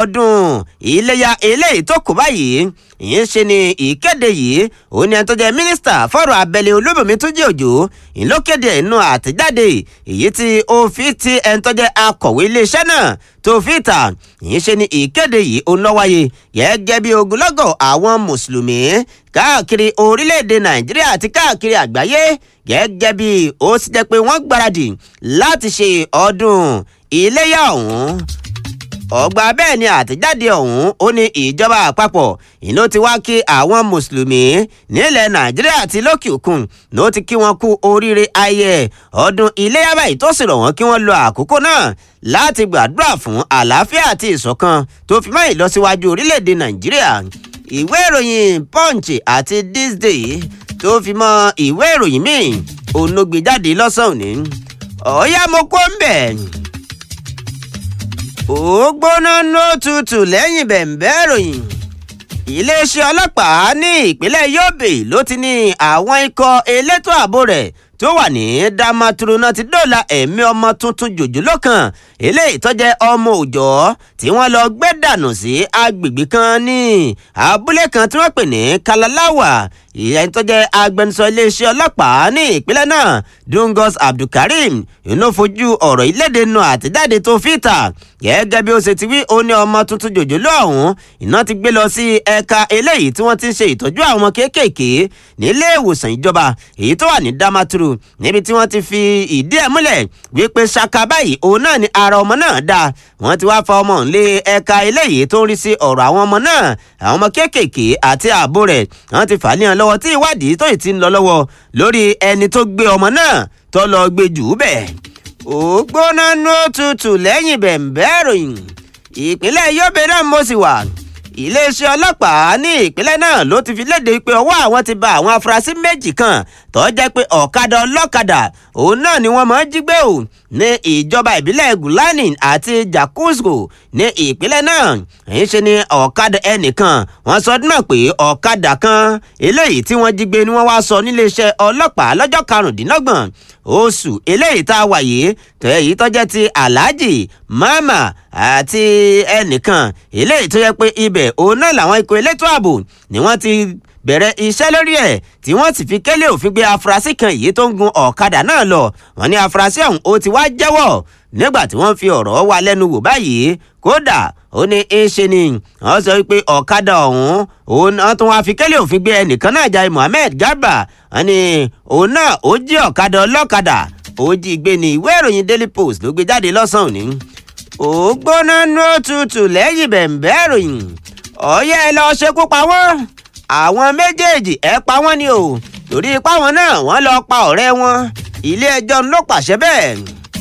ọdún iléyà eléyìí tó kù báyìí ìyẹn ṣe ni ìkéde yìí òun ni ẹni tó jẹ́ mínísítà fọ́rọ̀ abẹ́lé olóbùnmi tó jẹ́ òjò ìlókéde inú àtẹ̀jáde èyí tí ó fi ti ẹni tó jẹ́ akọ̀wé iléeṣẹ́ náà tó fi ta ìyẹn ṣe ni ìkéde yìí òun ló wáyé gẹ́gẹ́ bí ogunlọ́gọ̀ àwọn mùsùlùmí káàkiri orílẹ̀-èdè nàìjíríà àti káàkiri àgbáyé gẹ́gẹ́ bí ó sì jẹ́ pé wọ́n gbáradì láti ṣe ọdún iléyà ọ̀hún ọgbà bẹ́ẹ̀ ni àtẹ̀jáde ọ̀hún ó ní ìjọba àpapọ̀ ìlú ti wá kí àwọn mùsùlùmí nílẹ̀ nàìjíríà àti lókè òkun ló ti kí wọn kú oríire ayẹ ọdún iléyà báyìí tó sì rọ̀ wọ́n kí wọ́n lo àkókò náà láti gbàdúrà fún àlàáfíà àti ìṣọ̀kan tó fi mọ́ ìlọsíwájú orílẹ̀-èdè nàìjíríà ìwé ìròyìn punch àti this day tó fi mọ́ ìwé ìròyìn míì òun ló gbé jáde lọ́sàn-án ní ọ̀ọ́yá mo kó ń bẹ̀ ó gbóná ló tutù lẹ́yìn bẹ̀ǹbẹ́ ìròyìn iléeṣẹ́ ọlọ́pàá ní ìpínlẹ̀ yobe ló ti ní àwọn ikọ̀ elétò ààbò rẹ̀ tó wà ní damaturu náà ti dóòlà ẹ̀mí ọmọ tuntun jòjòló kan eléyìí tó jẹ́ ọmọ òòjọ́ tí wọ́n lọ gbé dànù sí agbègbè kan ní abúlé kan tí wọ́n pè ní kalalawa ìyẹn tó jẹ́ agbẹnusọ iléeṣẹ́ ọlọ́pàá ní ìpínlẹ̀ náà dungos abdulkareem inú fojú ọ̀rọ̀ ìlédè nù àtẹ̀jáde tó fìtà gẹ́gẹ́ bí ó ṣe ti wí ó ní ọmọ tuntun jòjòló ọ̀hún iná ti gbé lọ sí ẹ̀ka eléyìí tí wọ́n ti ń ṣe ìtọ́jú àwọn kéékèèké nílé ìwòsàn ìjọba èyí tó wà ní damaturu níbi tí wọ́n ti fi ìdí ẹ̀ múlẹ̀ wípé ṣaka báyìí òun náà ni ara ọmọ náà dá wọ́n ti wá fa ọmọ nílé ẹ̀ka eléyìí tó ń rí sí ọ̀rọ̀ àwọn ọmọ náà àwọn ọmọ kéékèèké àti ààbò rẹ̀ wọ́n ti fà á níyàn lọ́wọ́ tí ìwádìí tó ì ti ń lọ lọ́wọ́ lórí ẹni tó gbé ọmọ náà tó lọ gbé jù ú bẹ́ẹ̀ ó gbóná ní òtútù lẹ́yìn bẹ̀ǹbẹ́ ìròyìn ìpínlẹ̀ yobe náà mo sì wà iléeṣẹ́ ọlọ́pàá ní ìpínlẹ̀ náà ló ti fi léde pé ọwọ́ àwọn ti ba àwọn afurasí méjì kan tó jẹ́ pé ọ̀kadà ọlọ́kadà òun náà ni wọ́n máa ń jí gbé o ní ìjọba ìbílẹ̀ gulani àti jakusko ní ìpínlẹ̀ náà èyí ṣe ni ọ̀kadà ẹnìkan wọ́n sọ náà pé ọ̀kadà kan eléyìí tí wọ́n jí gbé ni wọ́n wá sọ níléeṣẹ́ ọlọ́pàá lọ́jọ́ karùndínlọ́gbọ̀n oṣù eléyìí tá a wà yìí tó èyí tó jẹ́ ti aláàjì mama àti ẹnìkan eléyìí tó yẹ pé ibẹ̀ òun náà làwọn ikọ̀ elétò ààbò ni wọ́n ti bẹ̀rẹ̀ iṣẹ́ lórí ẹ̀ tí wọ́n sì fi kélé òfin gbé afurasí kan yìí tó ń gun ọ̀kadà náà lọ wọ́n ní afurasí ọ̀hún ó ti wá jẹ́wọ́ nígbà tí wọ́n fi ọ̀rọ̀ wá lẹ́nu wò báyìí kódà ó ní í ṣe ni wọ́n sọ pé ọ̀kadà ọ̀hún òun náà tún wá fi kélé òfin gbé ẹnìkan náà jai Muhammed Garba wọ́n ní òun náà ó jí ọ̀kadà ọlọ́kadà ó jí gbé ní ìwé ìròyìn Daily Post ló gbé jáde lọ́sàn-án òní ó gbóná ní òtútù lẹ́yìn bẹ̀ǹbẹ́ ìròyìn ọ̀yẹ́ ẹ lọ ṣekú pa wọ́n àwọn méjèèjì ẹ pa wọ́n ni o torí ipá wọn náà wọ́n lọ pa ọ̀rẹ́ wọn ilé ẹjọ́ ló pàṣẹ bẹ́ẹ̀.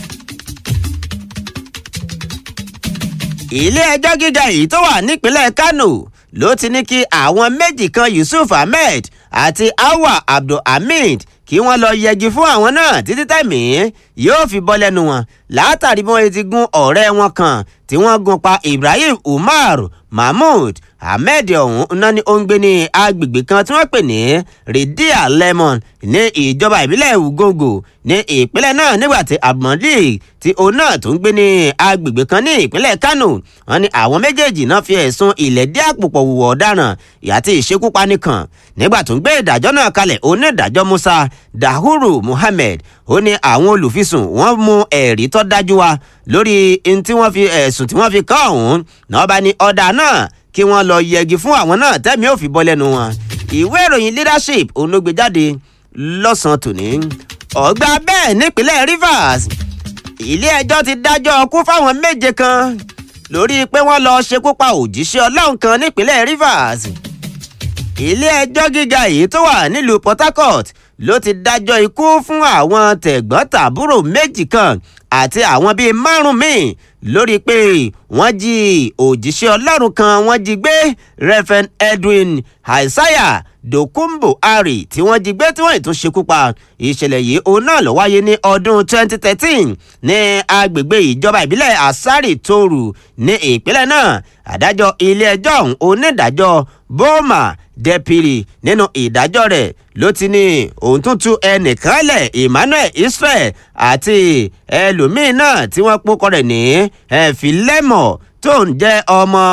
ilé ẹjọ́ gíga yìí tó wà nípínlẹ̀ Kano ló ti ní kí àwọn méjì kan Yusuf Ahmed àti Awa Abdulhamid kí wọ́n lọ yẹgi fún àwọn náà títí tẹ̀mí yóò fi bọ́ lẹ́nu wọn látàrí bí wọ́n ti gún ọ̀rẹ́ wọn kan tí wọ́n gún pa Ibrahim Umar Mahmood Ahmed ọ̀hún náà ni ó ń gbé ní agbègbè kan tí wọ́n pè ní Ridia Lemon ní ìjọba ìbílẹ̀ Ugongo ní ìpínlẹ̀ náà nígbà tí Abdulmalik tí òun náà tó ń gbé ní agbègbè kan ní ìpínlẹ̀ Kano wọ́n ní àwọn méjèèjì náà fi ẹ̀sùn ìlẹ̀dí àpòpọ̀ wùwọ̀ ọ̀daràn àti ìṣekúpani kan nígbà tó ń gbé ìdájọ́ náà kalẹ̀ onídàájọ́ Musa Dahuru Muhammed ó ní àwọn olùfisùn wọ́n mú ẹ̀rí tó dájú wá lórí n tí wọ́n fi ẹ̀sùn tí wọ́n fi kàn ọ̀hún náà bá ní ọ̀dà náà kí wọ́n lọ yẹgi fún àwọn náà tẹ́mi ò fi bọ́ lẹ́nu wọn. ìwé ìròyìn leadership òun ló gbé jáde lọ́sàn-án tòní. ọ̀gbà bẹ́ẹ̀ nípínlẹ̀ Rivers ilé ẹjọ́ ti dájọ́ ọkú fáwọn méje kan lórí pé wọ́n lọ ṣekú pa òjíṣẹ́ ọlọ́run kan nípínlẹ̀ Rivers. ilé ẹjọ́ gíga yìí tó wà nílùú Port Harcourt ló ti dájọ́ ikú fún àwọn tẹ̀gbọ́n-tàbúrò méjì kan àti àwọn bíi márùn míì lórí pé wọ́n jí òjíṣẹ́ ọlọ́run kan wọ́n jí gbé Reverend Edwin Isaiah Dokumbo Ari tí wọ́n jí gbé tí wọ́n tún ṣekú pa ìṣẹ̀lẹ̀ yìí òun náà ló wáyé ní ọdún 2013 ní agbègbè ìjọba ìbílẹ̀ Asari Toru ní ìpínlẹ̀ náà adájọ́ ilé ẹjọ́ ọ̀hún onídàájọ́ Boma Depiri nínú ìdájọ́ rẹ̀ ló ti ní òun tún tú ẹnìkan lẹ̀ Emmanuel Israel àti ẹlòmíín náà tí wọ́n pọ́kọ rẹ̀ ní ẹ̀fílẹ́mọ̀ tó ń jẹ́ ọmọ